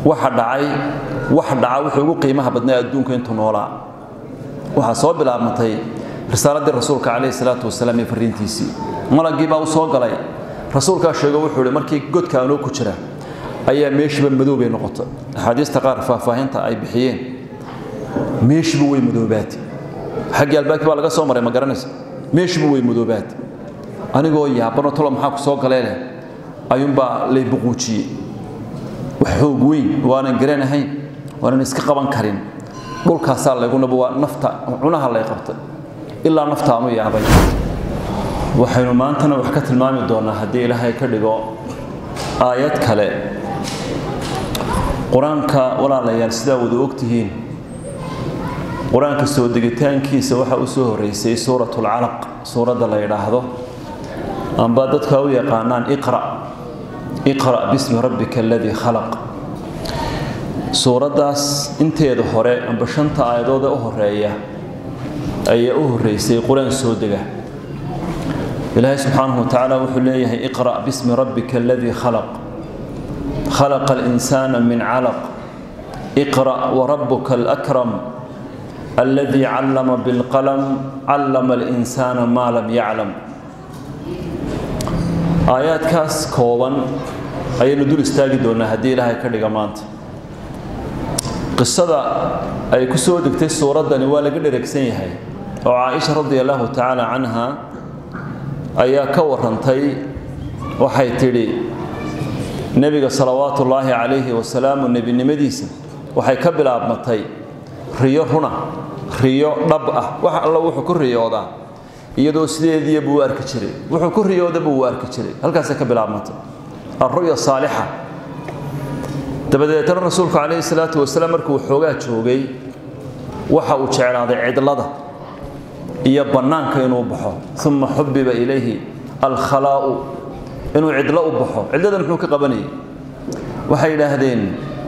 waxa dhacay wax dhaca wuxuu ugu qiimaha badnaa adduunka intuu noolaa waxaa soo bilaabmatay risaaladii rasuulka calayhi salaatu wasalaam iyo fariintiisii malagii baa u soo galay rasuulkaa sheego wuxuu ihi markii godka anoo ku jira ayaa meeshiiba madow bay noqotay axaadiista qaar faahfaahinta ay bixiyeen meeshiiba way madoobaatay xaggii albaabkii baa laga soo maray ma garanaysa meeshiiba way madoobaatay anigoo yaabanoo talo maxaa ku soo galee leh ayuunbaa lay buquujiyey wax xoog weyn waanan garanahayn waanan iska qaban karin dhulkaasaa layguna waa nafta cunaha lay qabtay ilaa naftaanu yaabay waxaynu maantana wax ka tilmaami doonaa haddii ilaahay ka dhigo aayad kale qur-aanka walaalayaal sidaa wada ogtihiin qur-aanka soo degitaankiisa waxaa u soo horreysay suuratulcalaq suuradda la yidhaahdo amba dadka u yaqaanaan iqra iqra bismi rabbika aladii khalaq suuraddaas inteeda hore amba shanta aayadoodee u horeeya ayaa u horreysay qur-aan soo dega ilaahay subxaanahu watacaala wuxuu leeyahay iqra bismi rabbika aladii khalaq khalaqa alinsaana min calaq iqra warabuka alakram aladii callama bilqalam callama alinsaana maa lam yaclam aayaadkaas kooban ayaynu dul istaagi doonaa haddii ilaahay ka dhiga maanta qisada ay ku soo degtay suuraddani waa laga dheregsan yahay oo caaisha radi allahu tacaala canha ayaa ka warantay waxay tidhi nebiga salawaatu ullaahi calayhi wasalaamu nebinimadiisa waxay ka bilaabmatay riyo runa riyo dhab ah wax alla wuxuu ku riyoodaa iyadoo sideediiya buu u arki jiray wuxuu ku riyoodaba wuu arki jiray halkaasay ka bilaabmatay alru'ya saalixa dabadeetna rasuulku calayhi salaatu wasalaam markuu xoogaa joogay waxa uu jeclaaday cidlada iyo bannaanka inuu baxo uma xubiba ilayhi alkhalaa'u inuu cidlo u baxo cidlada muxuu ka qabanayay waxay yidhaahdeen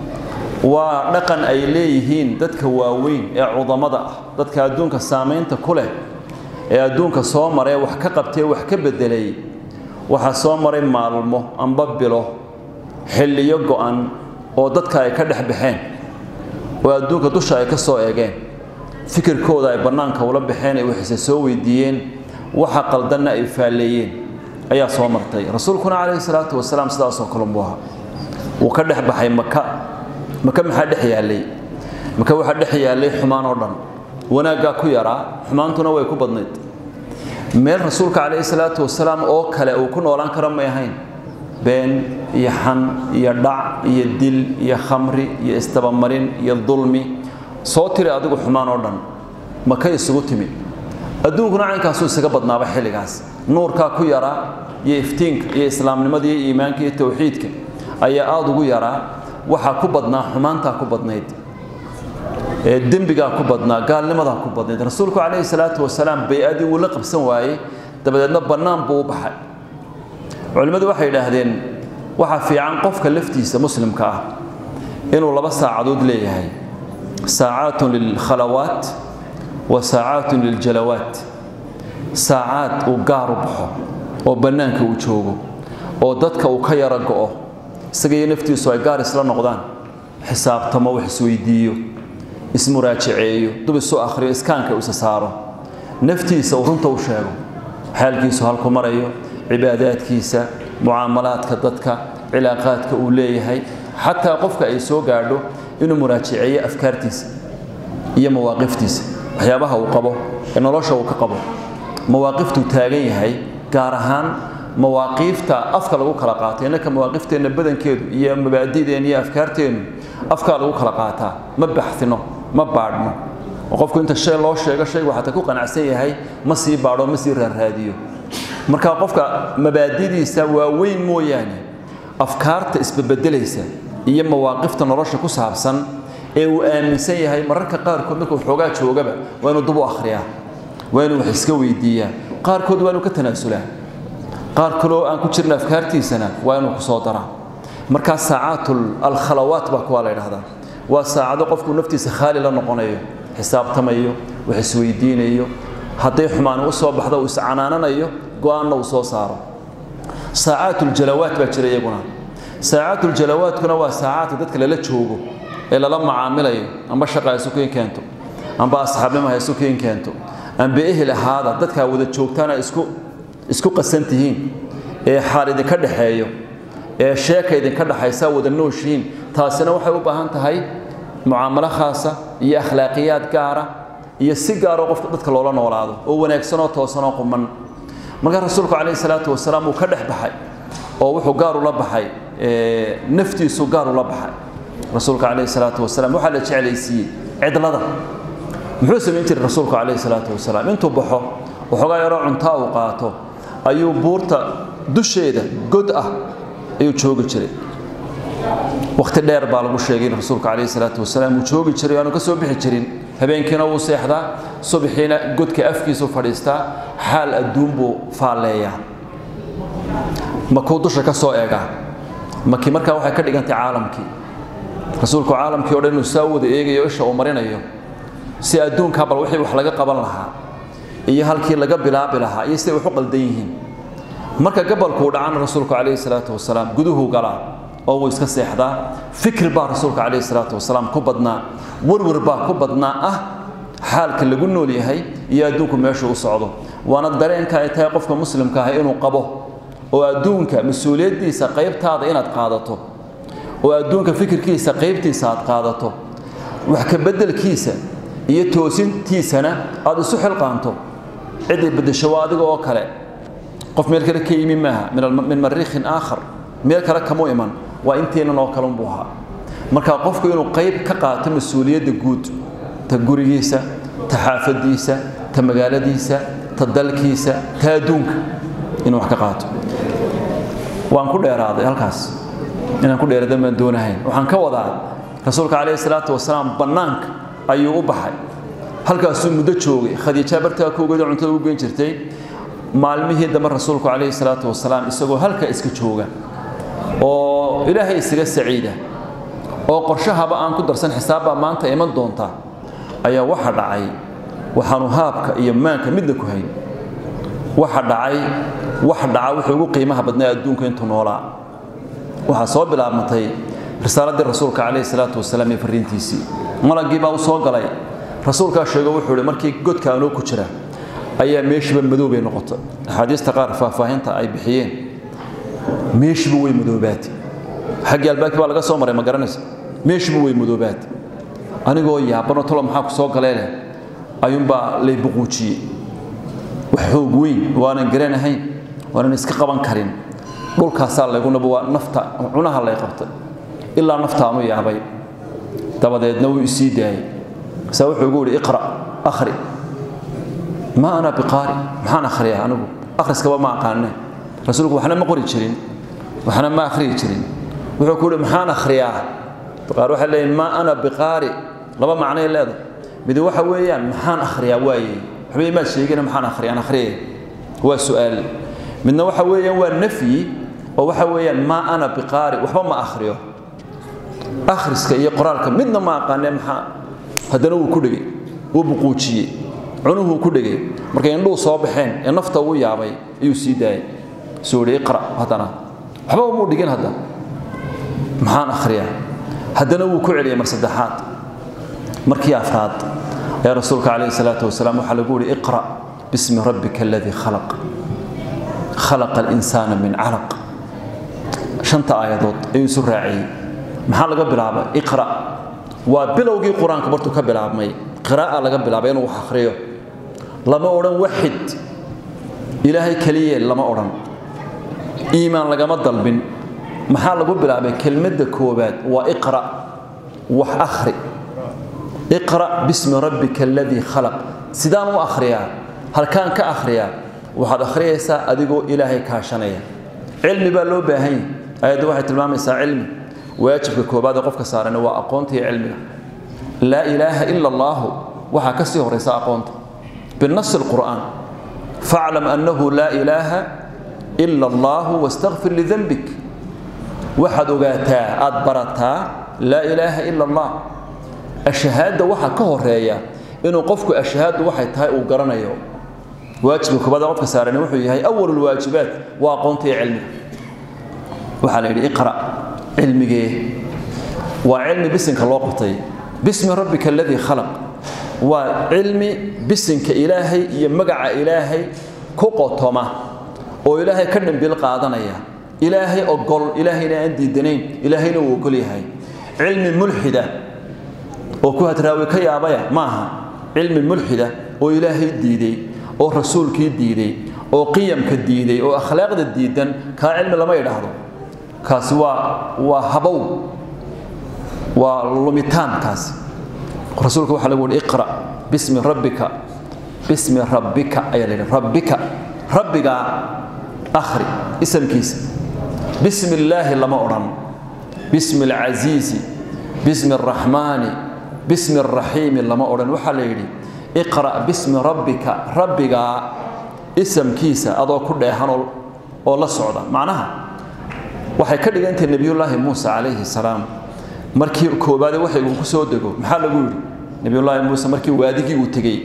waa dhaqan ay leeyihiin dadka waaweyn ee cudamada ah dadka adduunka saamaynta ku leh ee adduunka soo maree wax ka qabtee wax ka beddelay waxaa soo maray maalmo amba bilo xilliyo go'an oo dadka ay ka dhex baxeen oo adduunka dusha ay ka soo eegeen fikirkooda ay bannaanka ula baxeen ay waxayse soo weydiiyeen waxa qaldanna ay faalleeyeen ayaa soo martay rasuulkuna calayhi salaatu wasalaam sidaasoo kalunbuu ahaa wuu ka dhex baxay maka maka maxaa dhex yaallay maka waxaa dhex yaallay xumaan oo dhan wanaaggaa ku yaraa xumaantuna way ku badnayd meel rasuulka calayhi salaatu wasalaam oo kale uu ku noolaan kara may ahayn been iyo xan iyo dhac iyo dil iyo khamri iyo istabamarin iyo dulmi soo tiri adigu xumaan oo dhan maka isugu timi adduunkuna caynkaasuu isaga badnaaba xilligaas nuurkaa ku yaraa iyo iftiinka iyo islaamnimada iyo iimaanka iyo towxiidka ayaa aada ugu yaraa waxaa ku badnaa xumaantaa ku badnayd dembigaa ku badnaa gaalnimadaa ku badnayd rasuulku calayhi salaatu wasalaam bay-adii wuu la qabsan waayey dabadeedna bannaan buu u baxay culimmadu waxay yidhaahdeen waxaa fiican qofka laftiisa muslimka ah inuu laba saacadood leeyahay saacaatun lilkhalawaat wa saacaatun liljalawaat saacaad uu gaar u baxo oo bannaanka uu joogo oo dadka uu ka yaro go'o isaga iyo naftiisu ay gaar isla noqdaan xisaabtamo wax isweydiiyo ismuraajaceeyo dub isu akhriyo iskaanka isa saaro naftiisa uu runta u sheego xaalkiisu halku marayo cibaadaadkiisa mucaamalaadka dadka cilaaqaadka uu leeyahay xataa qofka ay soo gaadho inuu muraajaceeyo afkaartiisa iyo mawaaqiftiisa waxyaabaha uu qabo ee nolosha uu ka qabo mawaaqiftuu taagan yahay gaar ahaan mawaaqiifta afka lagu kala qaato innaka mawaaqifteenna badankeedu iyo mabaadi'deenna iyo afkaarteennu afkaa lagu kala qaataa ma baxsino ma baadhno oo qofku inta shay loo sheego shaygu xataa ku qanacsan yahay ma sii baadho ma sii raarraadiyo marka qofka mabaadidiisa waaweyn mooyaane afkaarta isbabeddelaysa iyo mawaaqifta nolosha ku saabsan ee uu aaminsan yahay mararka qaarkood markuu xoogaa joogaba waa inuu dub u akhriyaa waa inuu wax iska weydiiyaa qaarkood waa inuu ka tanaasulaa qaar kaloo aan ku jirin afkaartiisana waa inuu ku soo daraa markaa saacaat alkhalawaat baa kuwaa la yidhahdaa waa saacado qofku naftiisa khaali la noqonayo xisaabtamayo wax isweydiinayo hadday xumaani u soo baxdo uu iscanaananayo go-aanna uu soo saaro saacaat uljalawaat baa jira iyaguna saacaatul-jalawaadkuna waa saacaadka dadka lala joogo ee lala macaamilayo amba shaqa isu kiin keento amba asxaabnimo ha isu kiin keento amba ehel ahaada dadkaa wada joogtaana isku isku qasan tihiin ee xaal idinka dhexeeyo ee sheeka idinka dhexaysaa wada nooshihiin taasina waxay u baahan tahay mucaamalo khaasa iyo akhlaaqiyaad gaara iyo si gaaroo qofka dadka loola noolaado oo wanaagsanoo toosanoo quman markaa rasuulku calayhi salaatu wasalaam uu ka dhex baxay oo wuxuu gaar ula baxay naftiisu gaar ula baxay rasuulka calayhi salaatu wasalaam waxaa la jeclaysiiyey cidlada muxuu samayn jiray rasuulku calayhi salaatu wasalaam intuu baxo waxoogaa yaroo cuntaa uu qaato ayuu buurta dusheeda god ah ayuu joogi jiray wakhti dheer baa lagu sheegay in rasuulka calayhi salaatu wasalaam uu joogi jiray aanu ka soo bixi jirin habeenkiina wuu seexdaa subaxiina godka afkiisuu fadhiistaa xaal adduun buu faalleeyaa makuu dusha ka soo eegaa maki markaa waxay ka dhigantay caalamkii rasuulku caalamkii o dhan inuu saa wada eegayo isha uu marinayo si adduunkaa bal wixii wax laga qaban lahaa iyo halkii laga bilaabi lahaa iyo siday wax u qaldan yihiin marka gabalkuu dhacana rasuulku calayhi salaatu wasalaam guduhuu galaa oo wuu iska seexdaa fikir baa rasuulka calayhi salaatu wasalaam ku badnaa warwar baa ku badnaa ah xaalka lagu nool yahay iyo adduunku meeshuu u socdo waana dareenka ay tahay qofka muslimka ah inuu qabo oo adduunka mas-uuliyaddiisa qaybtaada inaad qaadato oo adduunka fikirkiisa qaybtiisa aad qaadato wax ka beddelkiisa iyo toosintiisana aad isu xilqaanto ciday beddesho waa adiga oo kale qof meel kale ka yimi maaha min mariikhin aakhar meel kale kamu iman waa inteennan oo kalunbuu ahaa marka qofku inuu qayb ka qaato mas-uuliyadda guud ta gurigiisa ta xaafadiisa ta magaaladiisa ta dalkiisa ta adduunka inuu wax ka qaato waan ku dheeraaday halkaas inaan ku dheeradan baan doonahayn waxaan ka wadaa rasuulka calayhi salaatu wasalaam bannaanka ayuu u baxay halkaasuu muddo joogay khadiija bartaa kuugeeda cuntada u geyn jirtay maalmihii dambe rasuulku calayhi salaatu wasalaam isagoo halka iska jooga oo ilaahay isaga saciida oo qorshahaba aan ku darsan xisaabbaa maanta iman doonta ayaa waxa dhacay waxaanu haabka iyo maanka midna ku hayn waxa dhacay wax dhaca wuxuu ugu qiimaha badnaa adduunka intuu noolaa waxaa soo bilaabmatay risaaladii rasuulka calayhi salaatu wasalaam iyo fariintiisii malagii baa u soo galay rasuulkaa sheego wuxuu ihi markii godka anoo ku jira ayaa meeshiiba madow bay noqotay axaadiista qaar faahfaahinta ay bixiyeen meeshiiba way madoobaatay xaggii albaabkii baa laga soo maray ma garanaysa meeshiiba way madoobaatay anigoo yaabanoo talo maxaa ku soo galee leh ayuunbaa lay buquujiyey wax xoog weyn waanan garanahayn waanan iska qaban karin dhulkaasaa layguna waa nafta cunaha lay qabtay ilaa naftaanu yaabay dabadeedna wuu isii daayey saa wuxuu igu yidhi iqra akhri ma ana biqaari maxaan akhriyaa anigu akhriskaba ma aqaane rasuulku waxna ma qori jirin waxna ma akhriyi jirin wuxuu ku yidhi maxaan akhriyaa qaar waxay leeyihin ma ana biqaari laba macnay leedahay mid waxa weeyaan maxaan akhriyaa waaye waxba imaad sheegina maxaan akhriyaan akhriyay waa su'aal midna waxa weeyaan waa nafyi oo waxa weeyaan ma ana biqaari waxba ma akhriyo akhriska iyo qoraalka midna ma aqaanee maxaa haddana wuu ku dhegay wuu buquujiyey cunuhuu ku dhegay markay indhuhu soo baxeen ee nafta uu yaabay ayuu sii daayay soo yidhi iqra haddana waxba umuu dhigin hadda maxaan akhriyaa haddana wuu ku celiyay mar saddexaad markii afraad ayaa rasuulka calayhi salaatu wasalaam waxaa lagu yidhi iqra bismi rabbika aladii khalaq khalaqa alinsaana min calaq shanta aayadood ayuu isu raaciyey maxaa laga bilaabay iqra waa bilowgii qur-aanka bartuu ka bilaabmay qiraa'a laga bilaabay inuu wax akhriyo lama odhan waxid ilaahay keliyee lama odhan iimaan lagama dalbin maxaa lagu bilaabay kelmadda koowaad waa iqra wax akhri iqra bismi rabbika aladii khalaq sidaan u akhriyaa halkaan ka akhriyaa waxaad akhriyaysaa adigoo ilaahay kaashanaya cilmi baa loo baahan yahay ayadda waxay tilmaamaysaa cilmi waajibka koobaad ee qofka saaran waa aqoonta iyo cilmiga laa ilaaha ila allaahu waxaa ka sii horaysa aqoonta binasi alqur'aan faclam annahu laa ilaaha ila allaahu wastakfir lidanbik waxaad ogaataa aad barataa laa ilaaha ila allah ashahaadda waxaa ka horeeya inuu qofku ashahaaddu waxay tahay uu garanayo waajibka koobaad qofka saaran wuxuu yahay awal lwaajibaat waa aqoonta iyo cilmiga waxaa la yidhi iqra cilmigee waa cilmi bisinka loo qabtay bismi rabbika aladii khalaq waa cilmi bisinka ilaahay iyo magaca ilaahay ku qotoma oo ilaahay ka dhambil qaadanaya ilaahay ogol ilaahayna aan diidanayn ilaahayna uu ogol yahay cilmi mulxida oo ku hadraawi ka yaabaya maaha cilmi mulxida oo ilaahay diiday oo rasuulkii diiday oo qiyamka diiday oo akhlaaqda diidan kaa cilmi lama idhaahdo kaasi waa waa habow waa lumitaan kaasi rasuulka waxaa lagu yihi iqra bismi rabbika bismi rabbika ayaa la yidhi rabbika rabbigaa akhri isamkiisa bismi illaahi lama odhan bismi alcasiisi bismi alraxmaani bismi alraxiimi lama odhan waxaa la yidhi iqra' bismi rabbika rabbigaa isamkiisa adoo ku dheehan oo la socda macnaha waxay ka dhigantahay nebiyullaahi muuse calayhi salaam markii koobaade waxay uu ku soo dego maxaa lagu yidhi nebiyullaahi muuse markii waadigii uu tegey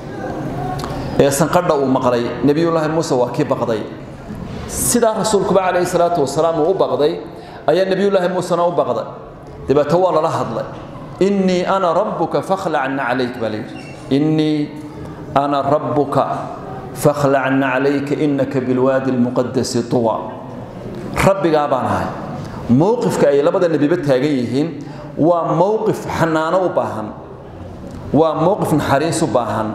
ee sanqadha uu maqlay nebiyullaahi muuse waa kii baqday sidaa rasuulkuba calayhi salaatu wasalaam uu u baqday ayaa nebiyullaahi muusena u baqday dabeeto waa lala hadlay innii ana rabbuka fakhlacna calayk baa layidhi innii ana rabbuka fakhlacna calayka innaka bilwaadi almuqadasi tuwa rabbigaa baan ahay mowqifka ay labada nebiba taagan yihiin waa mowqif xanaano u baahan waa mowqif naxariis u baahan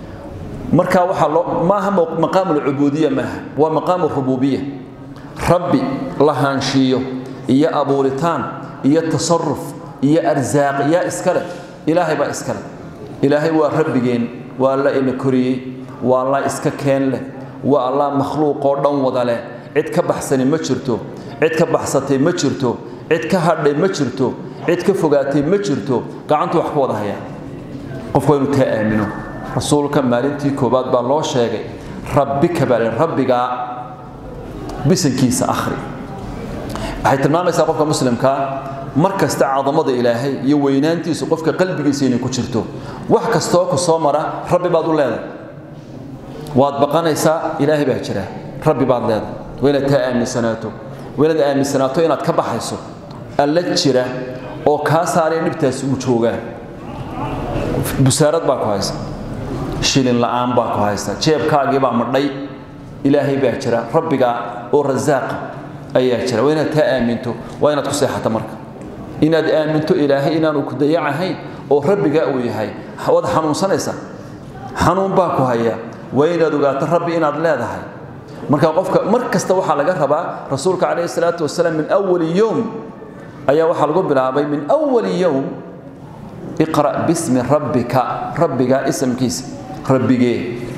marka waxaa loo maaha maqaamu alcubuudiya maaha waa maqaamu rububiya rabbi lahaanshiiyo iyo abuuritaan iyo tasaruf iyo arsaaq yaa iska leh ilaahay baa iska leh ilaahay waa rabbigeen waa alla ina koriyey waa allah iska keen leh waa allah makhluuqoo dhan wada leh cid ka baxsani ma jirto cid ka baxsatay ma jirto cid ka hadhay ma jirto cid ka fogaatay ma jirto gacantu wax ka wada haya qofku waa inuu taa aamino rasuulka maalintii koowaad baa loo sheegay rabbika baa rabbigaa bisankiisa akhri waxay tilmaamaysaa qofka muslimkaa mar kasta cadamada ilaahay iyo weynaantiisu qofka qalbigiisa inay ku jirto wax kastoo ku soo mara rabbi baad u leedahay waad baqanaysaa ilaahay baa jira rabbi baad leedahay waa inaad taa aaminsanaato waa inaad aaminsanaato inaad ka baxayso alla jira oo kaa saaray dhibtaasi uu joogaa busaarad baa ku haysa shilin la'aan baa ku haysa jeebkaagii baa madhay ilaahay baa jira rabbigaa oo rasaaqa ayaa jira waa inaad taa aaminto waa inaad ku seexato marka inaad aaminto ilaahay inaanu ku dayacahayn oo rabbigaa uu yahay waad xanuunsanaysaa xanuun baa ku haya waa inaad ogaato rabbi inaad leedahay marka qofka mar kasta waxaa laga rabaa rasuulka calayhi salaatu wasalaam min awali yowm ayaa waxaa lagu bilaabay min awali yowm iqra' bismi rabbika rabbigaa isamkiisa rabbigee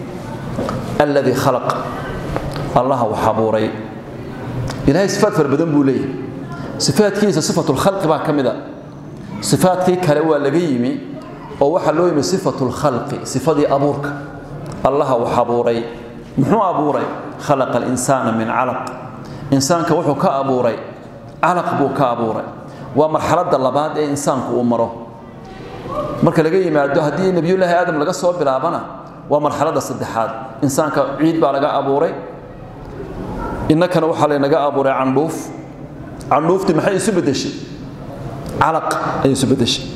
alladii khalaq allaha wax abuuray ilaahay sifaad fara badan buu leeyahay sifaadkiisa sifatulkhalqi baa ka mid a sifaadkii kale waa laga yimi oo waxaa loo yimi sifatulkhalqi sifadii abuurka allaha wax abuuray muxuu abuuray khalaqa alinsaana min calaq insaanka wuxuu ka abuuray calaq buu ka abuuray waa marxaladda labaad ee insaanku uu maro marka laga yimaado haddii nebiyullaahi aadam laga soo bilaabana waa marxaladda saddexaad insaanka ciid baa laga abuuray innakana waxaa laynaga abuuray candhuuf candhuuftii maxay isu beddeshay calaq ayay isu beddeshay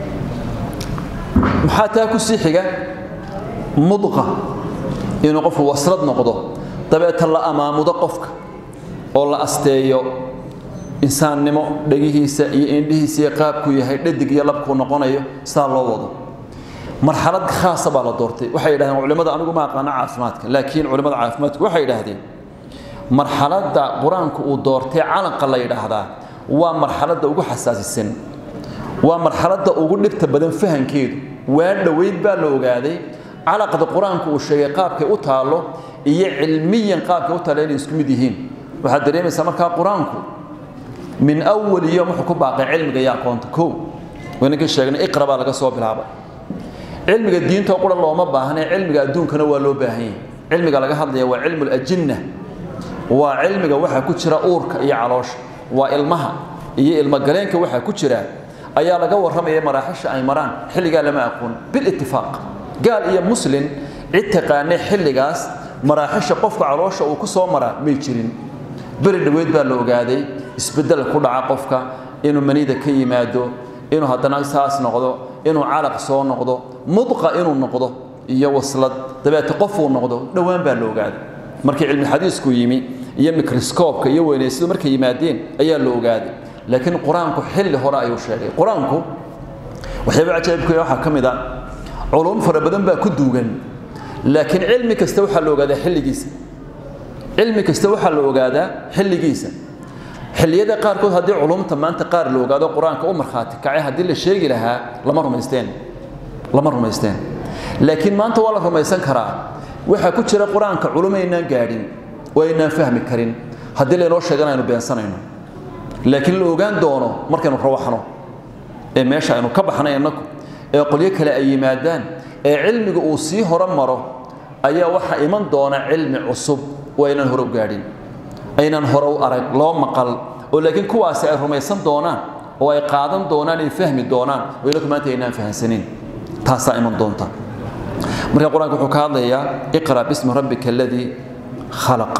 maxaa taa ku sii xiga mudqa inuu qofku waslad noqdo dabeeta la amaamudo qofka oo la asteeyo insaannimo dhegihiisa iyo indhihiisa iyo qaabkuu yahay dhadig iyo labkuu noqonayo sidaa loo wado marxalad khaasa baa la doortay waxay yidhahdeen culimmada anigu ma aqaano caafimaadka laakiin culimmada caafimaadku waxay yidhaahdeen marxaladda qur-aanku uu doortay calanqa la yidhaahdaa waa marxaladda ugu xasaasisan waa marxaladda ugu dhibta badan fahankeedu waa dhoweyd baa la ogaaday calaqda qur-aanku uu sheegay qaabkay u taallo iyo cilmiyan qaabkay u taalla inay isku mid yihiin waxaad dareemaysaa markaa qur-aanku min awali yom wuxuu ku baaqay cilmiga iyo aqoonta kow waynaga sheegnay iqra baa laga soo bilaabay cilmiga diinta qura looma baahnay cilmiga adduunkana waa loo baahan yahay cilmiga laga hadlaya waa cilmu lajinna waa cilmiga waxa ku jira uurka iyo caloosha waa ilmaha iyo ilmogaleenka waxa ku jira ayaa laga warramaya maraaxisha ay maraan xilligaa lama aqoon bilitifaaq gaal iyo muslin cid taqaanay xilligaas maraaxisha qofka caloosha uu ku soo maraa may jirin beri dhoweyd baa la ogaaday isbeddel ku dhaca qofka inuu manida ka yimaado inuu haddana saas noqdo inuu calaq soo noqdo mudqa inuu noqdo iyo waslad dabeete qofuu noqdo dhowaan baa la ogaaday markii cilmi xadiisku yimi iyo microscope iyo weynaysidu markay yimaadeen ayaa la ogaaday laakiin qur-aanku xilli hore ayuu sheegay qur-aanku waxyaaba cajaa'ibku waxaa ka mid a culum fara badan baa ku duugan laakiin cilmi kasta waxaa la ogaadaa xilligiisa cilmi kasta waxaa la ogaadaa xilligiisa xilliyada qaarkood haddii culumta maanta qaar la ogaado qur-aanka u markhaati kacay haddii la sheegi lahaa lama rumaysteen lama rumaysteen laakiin maanta waa la rumaysan karaa waxaa ku jira qur-aanka culumaynaan gaadhin oo aynaan fahmi karin haddii laynoo sheegana aynu beensanayno laakiin la ogaan doono markaynu rawaxno ee meesha aynu ka baxnay innaku ee qolyo kale ay yimaadaan ee cilmiga uu sii hore maro ayaa waxaa iman doona cilmi cusub oo aynaan hore u gaadhin aynaan hore u arag loo maqal oo laakiin kuwaasi ay rumaysan doonaan oo ay qaadan doonaan ay fahmi doonaan oo ilaku maanta aynaan fahansanin taasaa iman doonta marka qur-aanka wuxuu ka hadlayaa iqra bismi rabbika aladii khalaq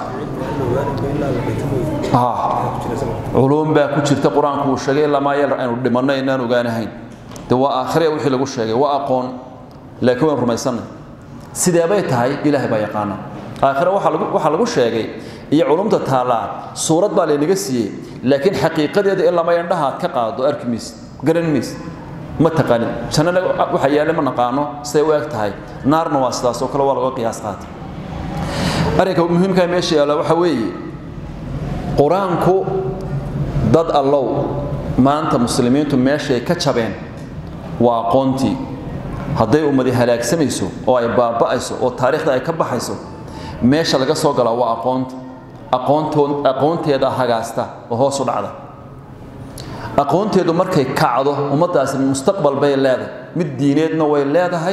culuum baa ku jirta qur-aanku uu sheegay ilaa maayal aynu dhimanno inaan ogaanahayn de waa aakhire wixii lagu sheegay waa aqoon laakiin waynu rumaysanay sideebay tahay ilaahay baa yaqaana aakhire waxaa lagu sheegay iyo culumta taallaa suurad baa laynaga siiyey laakiin xaqiiqadeeda ilaa ma indhaha aad ka qaado arki maysid garan maysid ma taqaanin jannana waxa yaale ma naqaano siday u eg tahay naarna waa sidaas oo kale waa laga qiyaas qaatay arrinka muhiimkaa meesha yaalla waxa weeye qur-aanku dad allow maanta muslimiintu meeshay ka jabeen waa aqoontii hadday ummadi halaagsamayso oo ay baaba'ayso oo taariikhda ay ka baxayso meesha laga soo galaa waa aqoonta aqoontood aqoonteeda hagaasta oo hoos u dhacda aqoonteedu markay kacdo ummaddaasi mustaqbal bay leedahay mid diineedna way leedahay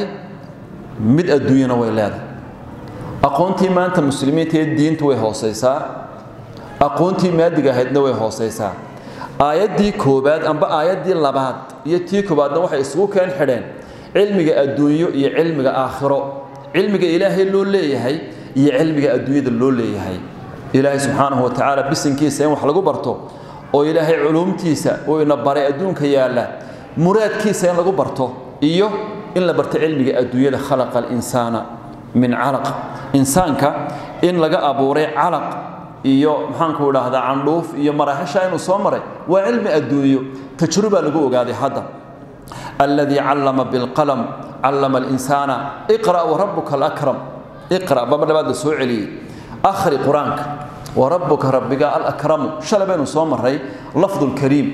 mid adduunyana way leedahay aqoontii maanta muslimiinta ee diintu way hoosaysaa aqoontii maadiga ahaydna way hoosaysaa aayaddii koobaad amba aayaddii labaad iyo tii koobaadna waxay isugu keen xidheen cilmiga adduunyo iyo cilmiga aakhiro cilmiga ilaahay loo leeyahay iyo cilmiga adduunyada loo leeyahay ilaahay subxaanahu wa tacaala bisinkiisa in wax lagu barto oo ilaahay culuumtiisa uu ina baray adduunka yaalla muraadkiisa in lagu barto iyo in la barto cilmiga adduunyada khalaqa alinsaana min calaq insaanka in laga abuuray calaq iyo maxaanku idhaahdaa candhuuf iyo maraaxisha inuu soo maray waa cilmi adduunyo tajruba lagu ogaaday hadda alladii callama bilqalam callama alinsaana iqra' warabuka alakram iqra' baba dhabaad la soo celiyey akhri qur-aanka warabuka rabbiga alakramu shalay baynu soo maray lafdu lkariim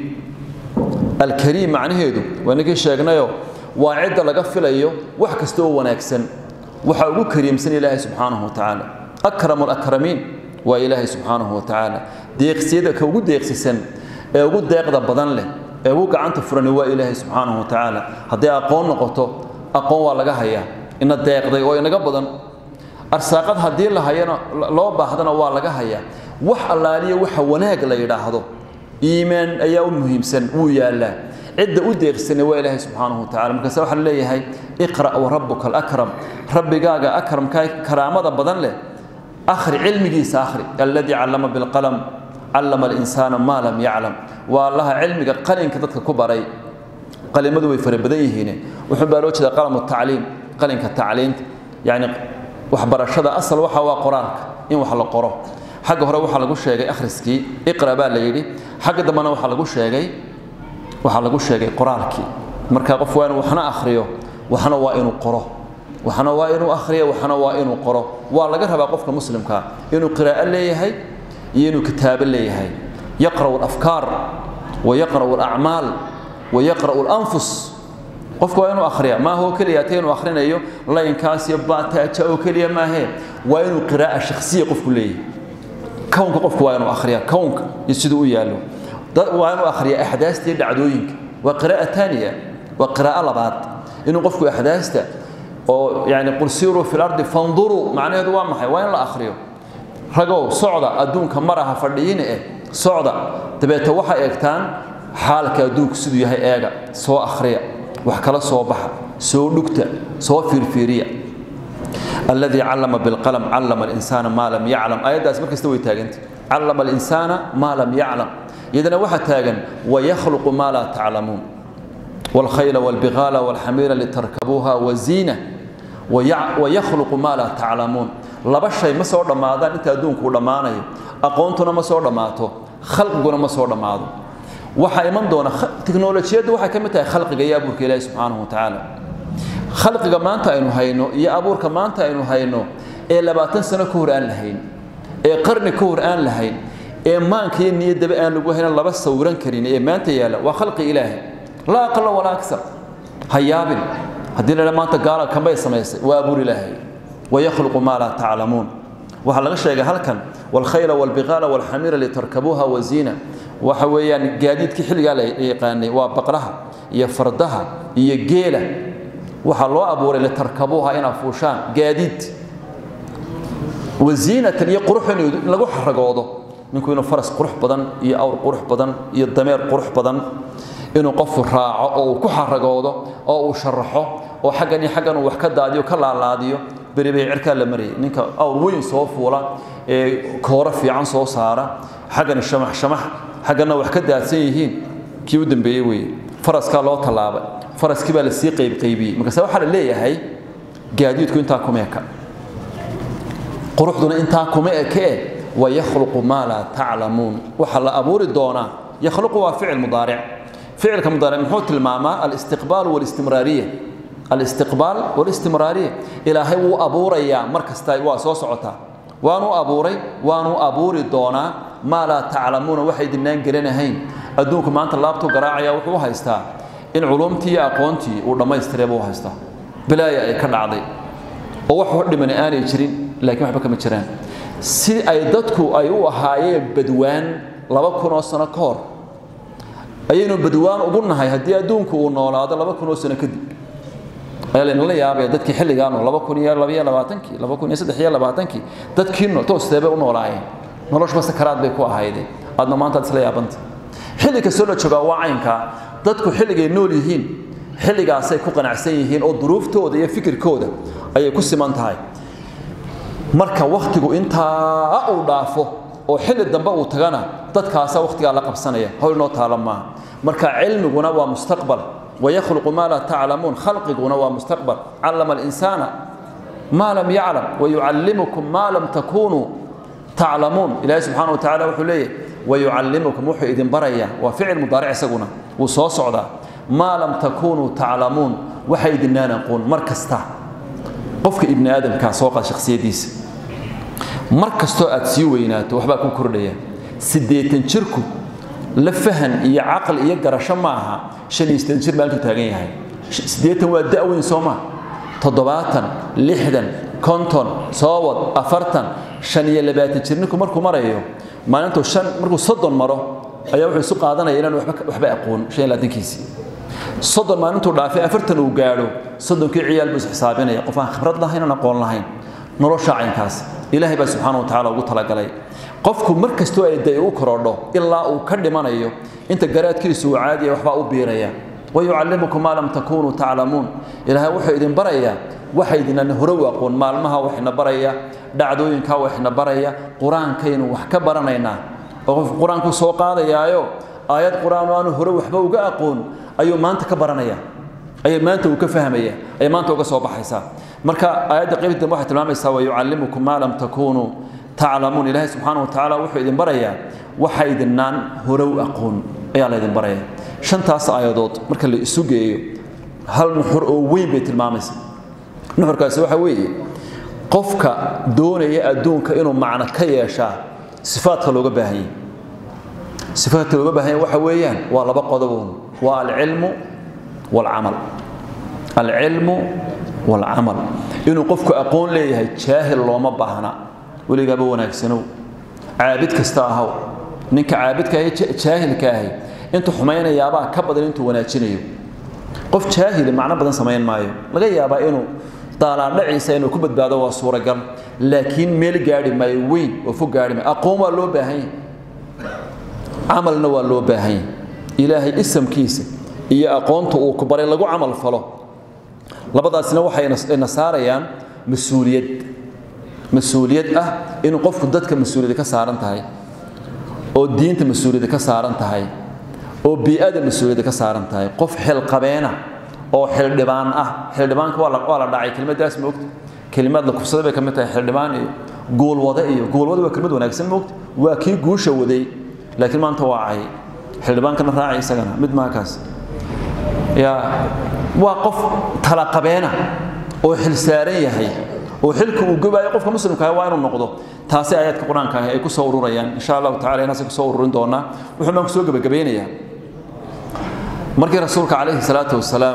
alkariim macnaheedu waa ninkii sheegnayo waa cidda laga filayo wax kasta oo wanaagsan waxaa ugu kariimsan ilaahay subxaanahu wa tacaala akramu alakramiin waa ilaahay subxaanahu wa tacaala deeqsiyada ka ugu deeqsisan ee ugu deeqda badan leh ee ugu gacanta furani waa ilaahay subxaanahu wa tacaala hadday aqoon noqoto aqoon waa laga hayaa ina deeqday oo inaga badan arsaaqad haddii la hayana loo baahdana waa laga hayaa wax allaaliya waxa wanaag la yidhaahdo iimaan ayaa u muhiimsan wuu yaallaa cidda u deeqsana waa ilaahay subxaanahu wa tacala markaase waxaa la leeyahay iqra' warabuka alakram rabbigaaga akramka karaamada badan leh akhri cilmigiisa akhri alladii callama bilqalam callama alinsaana maa lam yaclam waa allaha cilmiga qalinka dadka ku baray qalimadu way fara badan yihiin wuxuu baa loo jeeda qalamu tacliim qalinka tacliinta yacni waxbarashada asal waxa waa qoraalka in wax la qoro xagga hore waxaa lagu sheegay akhriskii iqra baa la yidhi xagga dambena waxaa lagu sheegay waxaa lagu sheegay qoraalkii marka qof waa inuu waxna akhriyo waxna waa inuu qoro waxna waa inuu akhriyo waxna waa inuu qoro waa laga rabaa qofka muslimka inuu qiraa'o leeyahay iyo inuu kitaabo leeyahay yaqra'u alafkaar wa yaqra'u alacmaal wa yaqra'u alanfus qofku waa inuu akhriya maaha oo keliya ta inuu akhrinayo laynkaas iyo baataaja oo keliya maahee waa inuu qiraa'a shakhsiya qofku leeyahay kownka qofku waa inuu akhriya kownka iyo siduu u yaallo waa inuu akhriya axdaasta iyo dhacdooyinka waa qiraa'a taaniya waa qiraa'o labaad inuu qofku axdaasta oo yani qul siiruu fi lardi fanduruu macnaheedu waa maxay waa in la akhriyo ragow socda adduunka maraha fadhiyiina eh socda dabeete waxay eegtaan xaalka adduunku siduu yahay eega soo akhriya wax kala soo baxa soo dhugta soo fiirfiiriya alladii callama bilqalam callama alinsaana maa lam yaclam ayaddaas markasta way taaganta callama alinsaana maa lam yaclam iyadana waxaa taagan wayakhluqu maa laa taclamuun والخيل والبغال والحمير لتركبوها وزينة ويخلق ما لا تعلمون laba shay ma soo dhammaadaan inta adduunku u dhammaanayo aqoontuna ma soo dhammaato khalqiguna ma soo dhammaado waxaa iman doona tiknolojiyaddu waxay ka mid tahay khalqiga iyo abuurka ilaahi subxaanahu watacaala khalqiga maanta aynu hayno iyo abuurka maanta aynu hayno ee labaatan sano ka hor aan lahayn ee qarni ka hor aan lahayn ee maanka iyo niyaddaba aan lagu haynan laba sawiran karin ee maanta yaalla waa khalqi ilaahi laa aqala walaa aksar ha yaabin haddii la maanta gaala kambay samaysay waa abuur ilaahay wayakhluqu maa laa taclamuun waxaa laga sheegay halkan walkhayla walbiqaala walxamiira litarkabuuha waziina waxa weeyaan gaadiidkii xilligaa la yaqaanay waa baqraha iyo fardaha iyo geela waxaa loo abuuray litarkabuuha inaa fuushaan gaadiid waziinatan iyo qurux in lagu xaragoodo ninku inuu faras qurux badan iyo awr qurux badan iyo dameer qurux badan inuu qofku raaco oo uu ku xaragoodo oo uu sharaxo oo xaggan iyo xaggan uu wax ka daadiyo ka laalaadiyo beri bay cirkaa la marayay ninka awr weyn soo fuula ee kooro fiican soo saara xaggana shamax shamax xaggana wax ka daadsan yihiin kii u dambeeyey weeye faraskaa loo tallaabay faraskii baa lasii qaybqaybiyey markaase waxaa la leeyahay gaadiidku intaa kuma eka quruxduna intaa kuma ekee wayakhluqu maa laa taclamuun waxaa la abuuri doonaa yakhluqu waa ficil mudaaric ficilka mudaaric muxuu tilmaamaa alistiqbaal walistimraariya alistiqbaal walistimraariya ilaahay wuu abuurayaa mar kasta waa soo socotaa waanuu abuuray waanuu abuuri doonaa maa laa taclamuuna waxay dinaan gelanahayn adduunku maanta laabtuu garaacaya wuxuu u haystaa in culumtii iyo aqoontii uu dhammaystireeba u haystaa bilaaya ay ka dhacday oo wax hor dhimani aanay jirin laakiin waxba kama jiraan si ay dadku ay u ahaayeen badwaan laba kun oo sano ka hor ayaynu badwaan ugu nahay haddii adduunku uu noolaado laba kun oo sano kadib ayaa laynala yaabaya dadkii xilligaanu laba kun iyo labaiyo labaatankii laba kun iyo saddex iyo labaatankii dadkii toosteebay u noolaayeen noloshuba sakaraad bay ku ahaydeen aadna maanta ad isla yaabanta xilli kastoo la joogaa waa caynkaa dadku xilligay nool yihiin xilligaasay ku qanacsan yihiin oo duruuftooda iyo fikirkooda ayay ku siman tahay marka wakhtigu intaa uu dhaafo oo xilli dambe uu tagana dadkaasa wakhtigaa la qabsanaya howl noo taala maaha marka cilmiguna waa mustaqbal wayakhluqu maa laa taclamuun khalqiguna waa mustaqbal callama alinsaana maa lam yaclam wayucallimukum maa lam takunuu taclamuun ilaahi subxaana wa tacala wuxuu leeyahy wayucallimukum wuxuu idin barayaa waa ficil mudaaric isaguna wuu soo socdaa maa lam takunuu taclamuun waxa idinaan aqoon mar kasta qofka ibni aadamkaa soo qaad shakhsiyadiisa mar kastoo aad sii weynaato waxbaa ku kordhaya siddeetan jirku la fahan iyo caqli iyo garasho ma aha shan iyo siddeetan jir maalintuu taagan yahay siddeetan waa da'weyn soo maa toddobaatan lixdan konton soowad afartan shan iyo labaatan jir ninku markuu marayo maalintuu shan markuu soddon maro ayaa wuxuu isu qaadanaya inaan waxba aqoon shan iyo labaatankiisii soddon maalintuu dhaafay afartan uu gaadho soddonkii ciyaal buu isxisaabinaya qof aan khibrad lahayn aan aqoon lahayn nolosha caynkaas ilaahay baa subxaana wa tacala ugu talagalay qofku mar kastoo ay day u korodho ilaa uu ka dhimanayo inta garaadkiisu uu caadiya waxbaa u biiraya wayucallimukum maa lam takunuu taclamuun ilaahay wuxuu idin barayaa waxa idinaan hore u aqoon maalmaha waxina baraya dhacdooyinkaa waxina baraya qur-aankaynu wax ka baranaynaa oo qofku qur-aanku soo qaadayaayo aayad qur-aan oo aanu hore waxba uga aqoon ayuu maanta ka baranaya ayay maanta uu ka fahmaya ayay maanta uga soo baxaysaa marka aayadda qaybta dambe waxay tilmaamaysaa wayucallimukum maa lam takunuu taclamuun ilaahay subxaana wa tacaala wuxuu idin barayaa waxa idinaan hore u aqoon ayaa la idin baraya shantaas aayadood marka la isu geeyo hal nuxur oo weyn bay tilmaamaysa nuxurkaasi waxa weeye qofka doonaya adduunka inuu macno ka yeeshaa sifaadka looga baahan yahay sifaadka looga baahan yahay waxa weeyaan waa laba qodoboon waa alcilmu waalcamal alcilmu waalcamal inuu qofku aqoon leeyahay jaahil looma baahna weligaaba wanaagsanow caabid kasta ahaw ninka caabidka ahi jaahilka ahi intuu xumaynayaabaa ka badan intuu wanaajinayo qof jaahili macno badan samayn maayo laga yaabaa inuu daalaandhaciisa inuu ku badbaado waa suuragal laakiin meel gaadhi maayo weyn oo fog gaadhi maayo aqoon waa loo baahan yahay camalna waa loo baahan yahay ilaahay isamkiisa iyo aqoonta uu ku baray lagu camal falo labadaasina waxay na saarayaan mas-uuliyad mas-uuliyad ah inuu qofku dadka mas-uuliyad ka saaran tahay oo diinta mas-uuliyadda ka saaran tahay oo bii'ada mas-uuliyadda ka saaran tahay qof xilqabeena oo xildhibaan ah xildhibaanka waa la waa la dhacay kelimadaas moogta kelimaad la kufsaday bay ka mid tahay xildhibaan iyo guulwade iyo guulwade waa kelimad wanaagsan moogta waa kii guusha waday laakiin maanta waa cay xildhibaankana raacay isagana mid maaha kaas yaa waa qof talaqabeena oo xil saaran yahay oo xilka uu gobaayo qofka muslimka ah waa inuu noqdo taasi aayaadka qur-aanka ah ay ku soo ururayaan insha allahu tacala inaasay ku soo ururin doonaa wuxuu baan ku soo gebagabeynayaa markii rasuulka calayhi salaatu wasalaam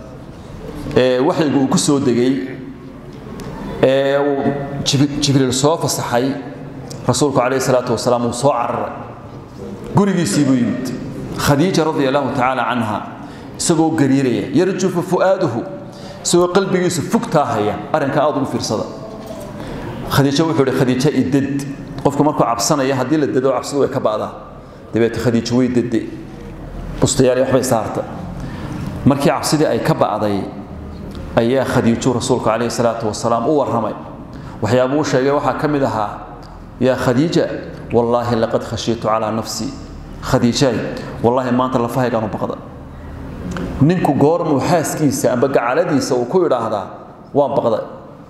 ee waxyigu uu ku soo degay ee uu jibriil soo fasaxay rasuulku calayhi salaatu wasalaam uu soo cararay gurigiisii buu yimid khadiija radia allahu tacaala canha isagoo gariiraya yarjufu fu'aaduhu isagoo qalbigiisu fugtaa haya arrinka aad ugu fiirsada khadiijo wuxuu ihi khadiijo idad qofku markuu cabsanaya haddii la dado cabsidu way ka ba'daa dabeete khadiijo way dade bustayaal waxbay saarta markii cabsidii ay ka ba'day ayaa khadiijo rasuulku calayhi salaatu wasalaam u warramay waxyaabuu u sheegay waxaa ka mid ahaa yaa khadiija wallaahi laqad khashiitu calaa nafsii khadiijaay wallaahi maanta lafahaygaanu baqda ninku goormuu xaaskiisa amba gacaladiisa uu ku idhaahdaa waan baqday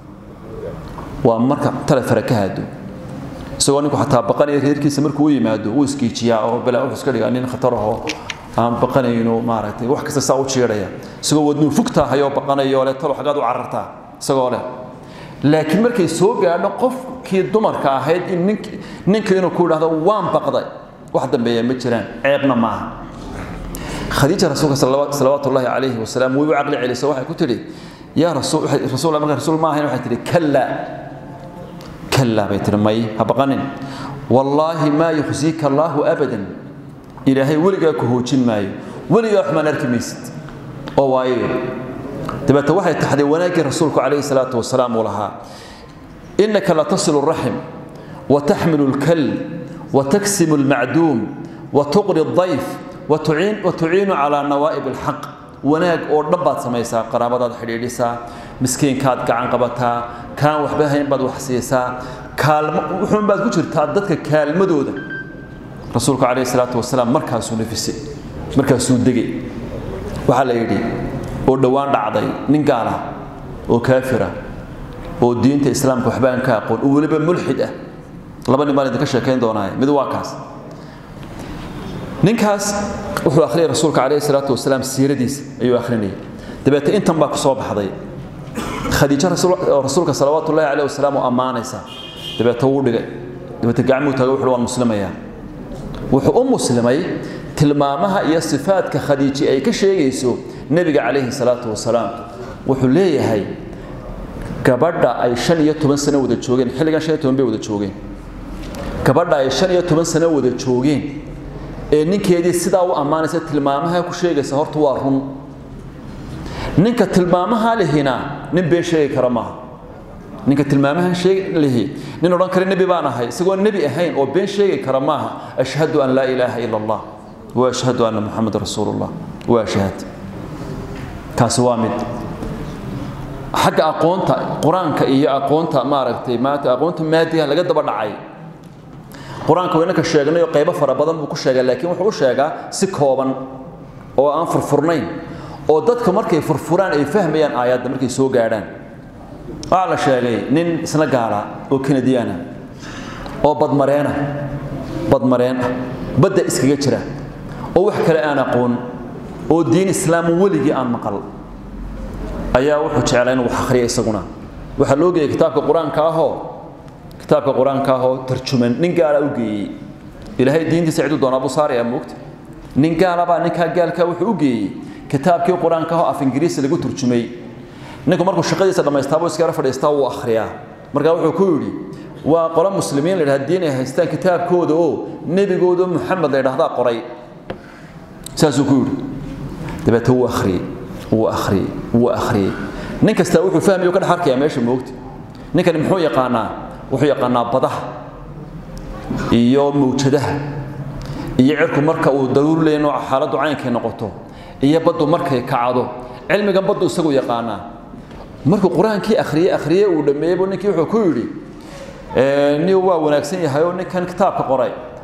waa marka tale fare ka haado isagoo ninku xataa baqanaya reerkiisa markuu u yimaado wuu iskiijiyaa oo balaa wuxuu iska dhigaa nin khatar ahoo aan baqanayno maaragtay wax kasta saa u jiidhaya isagoo wadnuu fugtaa hayoo baqanayo le talo xaggaad u carartaa isagoo leh laakiin markay soo gaadho qofkii dumarka ahayd in nink ninka inuu ku idhaahdo waan baqday wax dambeeya ma jiraan ceebna maaha khadiija rasuulka salawaatu ullaahi calayhi wasalaam way u caqli celiso waxay ku tidhi yaa rasuul rasuul marka rasuul ma ahayn waxay tidhi kalla kalla bay tidhi may ha baqanin wallaahi maa yukhsiika allaahu abadan ilaahay weligaa ku hoojin maayo weligaa xumaan arki maysid oo waayo dabeete waxay taxday wanaaggii rasuulku calayhi salaatu wasalaam uu lahaa innaka latasilu raxim wataxmilu lkal wataksimu lmacduum watuqri الضayf watuciinu calaa nawaa'ib alxaq wanaag oo dhan baad samaysaa qaraabadaad xidhiidhisaa miskiinkaad gacan qabataa kaan waxba hayn baad wax siisaa kaalmo wuxuun baad ku jirtaa dadka kaalmadooda rasuulku calayhi salaatu wasalaam markaasuu nafisay markaasuu degay waxaa la yidhi oo dhowaan dhacday nin gaala oo kaafira oo diinta islaamka waxba aan ka aqoon oo weliba mulxid ah laba nin baan idinka sheekayn doonaaye mid waa kaas ninkaas wuxuu akhriyay rasuulka calayhi salaatu wasalaam siiradiisa ayuu akhrinayay dabeete intan baa ku soo baxday khadiijo rasuulka salawaatu ullahi calayhi wasalaam oo ammaanaysa dabeete wuu dhigay dabeete gacmuu taagay wuxuu waan muslimayaa wuxuu u muslimay tilmaamaha iyo sifaadka khadiiji ay ka sheegayso nebiga calayhi salaatu wasalaam wuxuu leeyahay gabadha ay shan iyo toban sano wada joogeen xilligan shan iyo toban bay wada joogeen gabadha ay shan iyo toban sano wada joogeen ee ninkeedii sidaa u ammaanaysa tilmaamaha ku sheegaysa horta waa run ninka tilmaamaha lihina nin been sheegi kara maaha ninka tilmaamaha sheeg lihi nin odhan kara nebi baan ahay isagoo nebi ahayn oo been sheegi kara maaha ashhadu an laa ilaaha ila allah wa ashhadu anna muxameda rasuulullah wa ashhad kaasi waa mid xagga aqoonta qur-aanka iyo aqoonta maaragtay maanta aqoonta maadiga laga daba dhacay qur-aanka waynaka sheegnay oo qaybo fara badan buu ku sheegaa laakiin wuxuu u sheegaa si kooban oo aan furfurnayn oo dadka markay furfuraan ay fahmayaan aayadda markay soo gaadhaan waxaa la sheegay nin isna gaala oo kanadiyaana oo badmareena badmareen ah badda iskaga jira oo wax kale aan aqoon oo diin islaam weligii aan maqal ayaa wuxuu jeclaa inuu wax akhriya isaguna waxaa loo geeyey kitaabka qur-aanka ahoo kitaabka qur-aanka ahoo tarjuman nin gaala u geeyey ilaahay diintiisa ciduu doonaa buu saaraya moogta nin gaalabaa ninkaa gaalkaa wuxuu u geeyey kitaabkii qur-aanka ahoo af ingiriisi lagu turjumay ninku markuu shaqadiisa dhammaystaabuu iskala fadhiistaa wuu akhriyaa markaa wuxuu ku yidhi waa qolo muslimiin la yidhahda diin ay haystaan kitaabkooda oo nebigooda muxamed la yidhahdaa qoray saasuu ku yidhi dabeete wuu akhriyey wuu akhriyey wuu akhriyey nin kastaa wuxuu fahmaya ka dhex arkayaa meesha moogta ninkani muxuu yaqaanaa wuxuu yaqaanaa badaha iyo mawjadaha iyo cirku marka uu daruur leeyahay nooca xaaladdu caynkay noqoto iyo baddu markay kacdo cilmigan baddu isagu yaqaanaa markuu qur-aankii akhriyey akhriyey uu dhammeeyey buu ninkii wuxuu ku yidhi nin waa wanaagsan yahay oo ninkan kitaabka qoray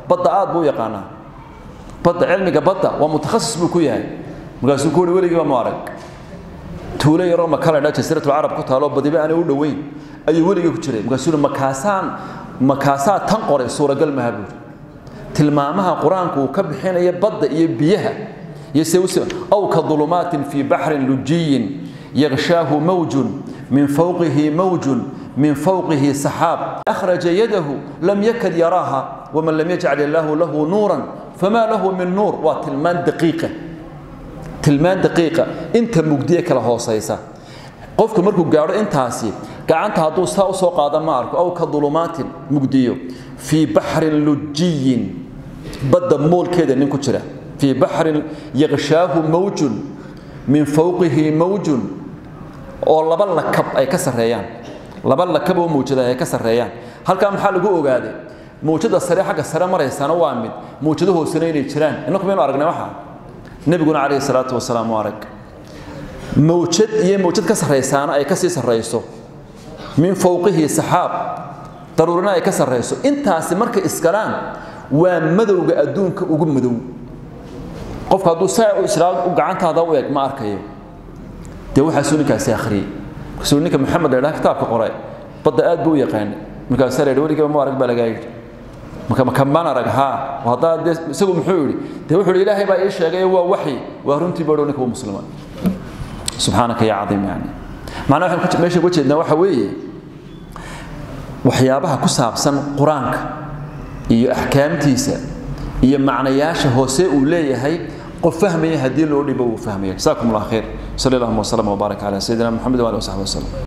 badda aad buu u yaqaanaa badda cilmiga badda waa mutakhasis buu ku yahay markaasuu ku uhi weligiiba mu arag tuulo yaroo makala dha jasiiratul carab ku taalo badiba aanay u dhoweyn ayuu weligii ku jiray markaasuu uhi makaasaan makaasaa tan qoray suuragal maha buuri tilmaamaha qur-aanku uu ka bixinaya badda iyo biyaha iyo se aw ka dulumaatin fii baxrin lujiyin yaghshaahu mawjun min fawqihi mawjun من فوقه سحاب أخرج يده لم يكد يراها ومن لم يجعل الله له نورا فما له من نور وتلمان دقيقة تلمان دقيقة انت مجديك له صيصة قفك مركو قارو انت هاسي قعنت هدو ساو سوق هذا مارك أو كظلمات مجديو في بحر لجي بدا مول كده نكو في بحر يغشاه موج من فوقه موج oo laba lakab ay ka sareeyaan laba lakab oo muujada ay ka sareeyaan halka maxaa lagu ogaaday muujada sare xagga sare maraysana waa mid muujada hoosena inay jiraan inaku maynu aragnay waxa nabiguna calayhi salaatu wasalaam u arag muujad iyo muujad ka saraysaana ay ka sii sarayso min fawqihi saxaab daruurina ay ka sarayso intaasi markay iskalaan waa madowga adduunka ugu madow qofka hadduu saa u israad u gacantaada u eg ma arkayo dee waxaasuu ninkaasi akhriyey kasuu ninka maxamed la kitaabka qoray badda aad buu u yaqaanay markaasaa la yidhi weligiiba ma arag baa lagaa yidhi marka makamaan arag haa haddaa dee isagu muxuu yidhi dee wuxuu yidhi ilaahay baa ii sheegay waa waxyi waa runtii baa dhow ninka uu muslima subxaanaka yaa cadiim yani macnaha waxaan meesha uga jeednaa waxa weeye waxyaabaha ku saabsan qur-aanka iyo axkaamtiisa iyo macnayaasha hoose uu leeyahay qof fahmaya haddii loo dhibo uu fahmaya jasaakum allah khayr صلى الله وسلم وبارك على سيدنا محمد وعلى اله وصحبه وسلم